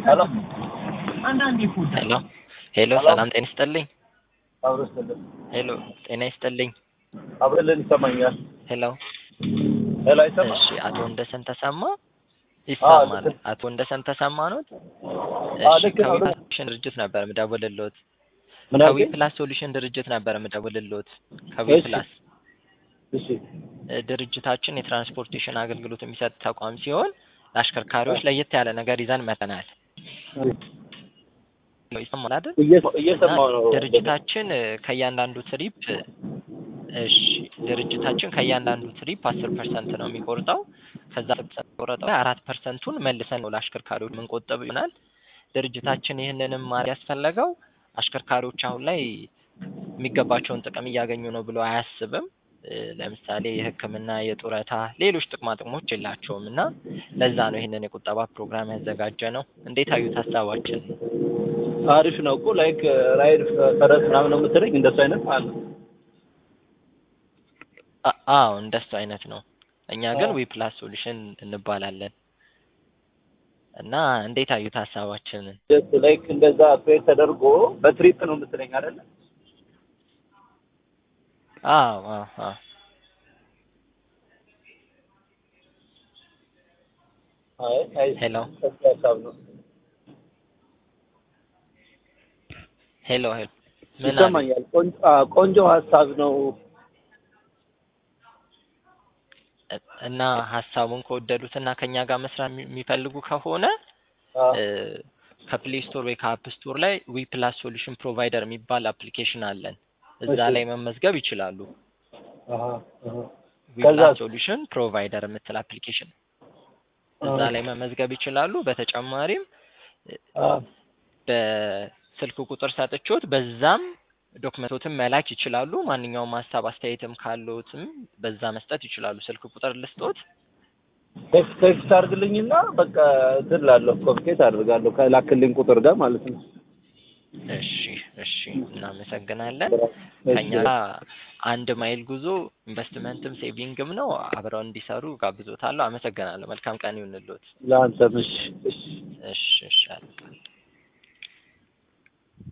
ሄሎ አንዳንዴ ፎዳ ሄሎ ሄሎ፣ ሰላም ጤና ይስጥልኝ። አብረስልን ሄሎ ጤና ይስጥልኝ። አብረልን ይሰማኛል። ሄሎ ሄሎ አይሰማ እሺ፣ አቶ ወንደሰን ተሰማ ይሰማል። ልክ- አቶ ወንደሰን ተሰማ ኖት? አዎ፣ እሺ፣ ልክ ነው። ከዊ ሶሉሽን ድርጅት ነበር የምደውልልዎት። ምን ከዊ አልከኝ? ፕላስ ሶሉሽን ድርጅት ነበር የምደውልልዎት። ከዊ እሺ። ፕላስ እሺ እ፣ ድርጅታችን የትራንስፖርቴሽን አገልግሎት የሚሰጥ ተቋም ሲሆን ለአሽከርካሪዎች ለየት ያለ ነገር ይዘን መጥተናል። ይሰማል አይደል? እየ- እየሰማሁ ነው። እና ድርጅታችን እ፣ ከእያንዳንዱ ትሪፕ እ፣ እሺ ድርጅታችን ከእያንዳንዱ ትሪፕ አስር ፐርሰንት ነው የሚቆርጠው። ከዛ ቆረጠው አራት ፐርሰንቱን መልሰን ነው ለአሽከርካሪዎች የምንቆጥብ ይሆናል። ድርጅታችን ይህንንም ማድረግ ያስፈለገው አሽከርካሪዎች አሁን ላይ የሚገባቸውን ጥቅም እያገኙ ነው ብሎ አያስብም። እ፣ ለምሳሌ የሕክምና፣ የጡረታ፣ ሌሎች ጥቅማ ጥቅሞች የላቸውም እና ለዛ ነው ይህንን የቁጠባ ፕሮግራም ያዘጋጀ ነው። እንዴት አዩት ሀሳባችን? አሪፍ ነው እኮ ላይክ ራይድ ፈረስ ምናምን ነው የምትለኝ እንደሱ አይነት አለ። አ- አዎ እንደሱ አይነት ነው። እኛ ግን አዎ። ዊ ፕላስ ሶሉሽን እንባላለን እና እንዴት አዩት ሀሳባችንን? ጀስት ላይክ እንደዛ ክሬት ተደርጎ በትሪፕ ነው የምትለኝ አይደለ? አዎ አዎ አዎ አይ አይ ሄሎ ሰፊ ሀሳብ ነው። ሄሎ ሄሎ ምን አሉ? ይሰማኛል። ቆንጆ አዎ፣ ቆንጆ ሀሳብ ነው። እና ሀሳቡን ከወደዱት እና ከኛ ጋር መስራት የሚ- የሚፈልጉ ከሆነ አዎ፣ እ፣ ከፕሌይ ስቶር ወይ ከአፕ ስቶር ላይ ዊ ፕላስ ሶሉሽን ፕሮቫይደር የሚባል አፕሊኬሽን አለን። እዛ እሺ። ላይ መመዝገብ ይችላሉ። አሃ፣ አሃ። ዊ ከዛ- ፕላስ ሶሉሽን ፕሮቫይደር የምትል አፕሊኬሽን እዛ አዎ። ላይ መመዝገብ ይችላሉ። በተጨማሪም አዎ፣ በስልክ ቁጥር ሰጥቾት በዛም ዶክመንቶትን መላክ ይችላሉ። ማንኛውም ሀሳብ አስተያየትም ካለዎትም በዛ መስጠት ይችላሉ። ስልክ ቁጥር ልስጦት። ቴክስት ቴክስት አድርግልኝና በቃ እንትን እላለሁ ኮሚኒኬት አድርጋለሁ ከላክልኝ ቁጥር ጋር ማለት ነው። እሺ እሺ፣ እናመሰግናለን። እሺ። ከኛ ጋር አንድ ማይል ጉዞ ኢንቨስትመንትም ሴቪንግም ነው። አብረው እንዲሰሩ ጋብዞታለሁ። አመሰግናለሁ። መልካም ቀን ይሁንልዎት። ለአንተም እሺ፣ እሺ። እሺ እሺ አለቃ።